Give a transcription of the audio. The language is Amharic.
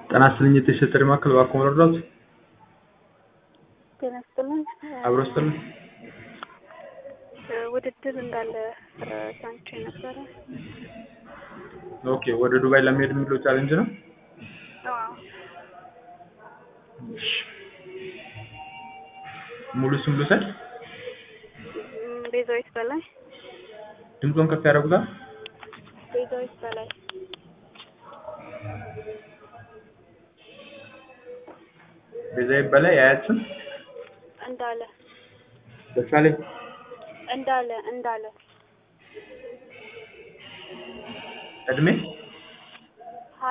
ጤና ይስጥልኝ የተሸጠ ማዕከል እባክዎ መርዳት ጤና ይስጥልኝ። አብሮ ይስጥልኝ። ውድድር እንዳለ ሰምቼ ነበረ። ኦኬ ወደ ዱባይ ለመሄድ የሚለው ቻሌንጅ ነው። አዎ። እሺ። ሙሉ ስም ልውሰድ? እም፣ ቤዛዊት በላይ ድምፆን ከፍ ያደርጉታል? ቤዛዊት በላይ ቤዛዊት በላይ የአያት ስም እንዳለ ደሳለኝ እንዳለ እንዳለ እድሜ